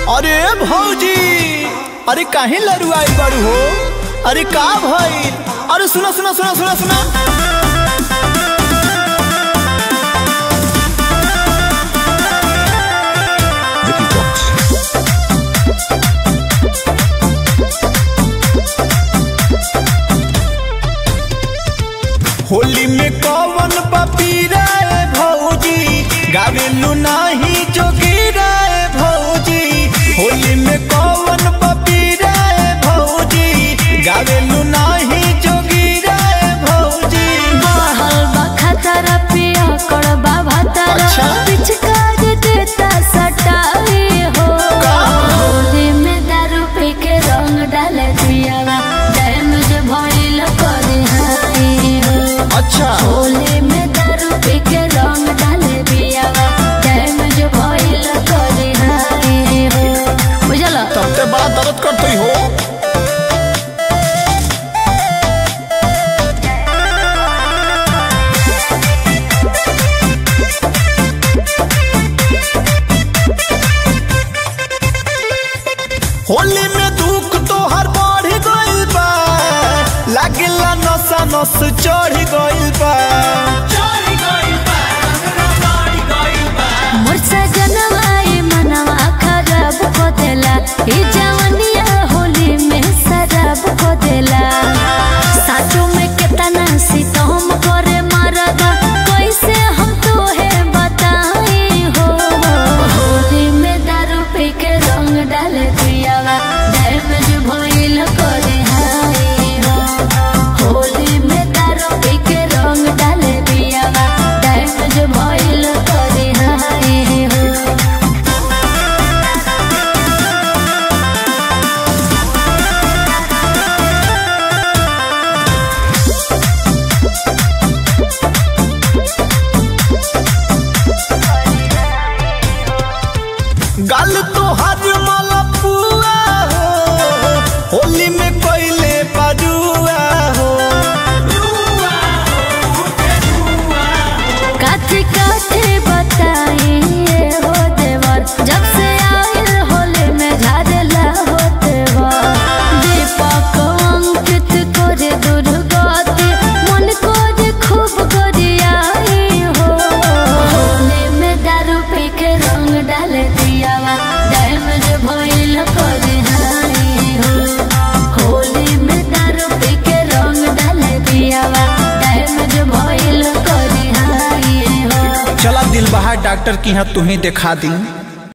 अरे भौजी अरे काहे लरुआई बड़ू हो अरे का भइल अरे सुना सुना सुना सुना सुना होली में कौन पपीरा है भौजी गावेलू नाही जोगीरा है भौजी होली में कौन पपीरा है भौजी गावेलू नाही जोगीरा है भौजी बहल बखतर पिया कड़बा भतर अच्छा। पिचकारी देता सटाई हो होली में दारू पी के रंग डाल दियावा डैमेज भइल करे हाई हो अच्छा होली में दारू पी के रंग डाल दियावा डैमेज भइल करे हाई हो बुझला तब ते बड़ा दर्द करते हो होली में दुख तो हर बढ़ गइल बा लागला नशा नस चढ़ गइल बा मोर सजनवाए मनवा खराब को देला ई जवनिया होली में शराब को देला साचो में केतना सितम करे मरदा कैसे हम तोहे बताई हो होली में दारू पी के रंग डाल दियावा डैमेज भइल करे हाई हो होली में दारू पी के रंग डाल दियावा डैमेज भइल करे हाई हो गल तो हर मलपुआ हो होली में कोइले पजुआ हो काथी काथी बताई ये हो देवर जब से आयल होले में झाड़ला हो देवर दीपक अंकित करे दुर्गति मन करे खूब गरियाई हो होले में दारू पी के रंग डाल दियावा डैमेज भइल करे हाई हो होली में दारू पी के रंग डाल दियावा डैमेज भइल करे हाई हो चला दिल बहार डॉक्टर की यहाँ तुम्हें दिखा दी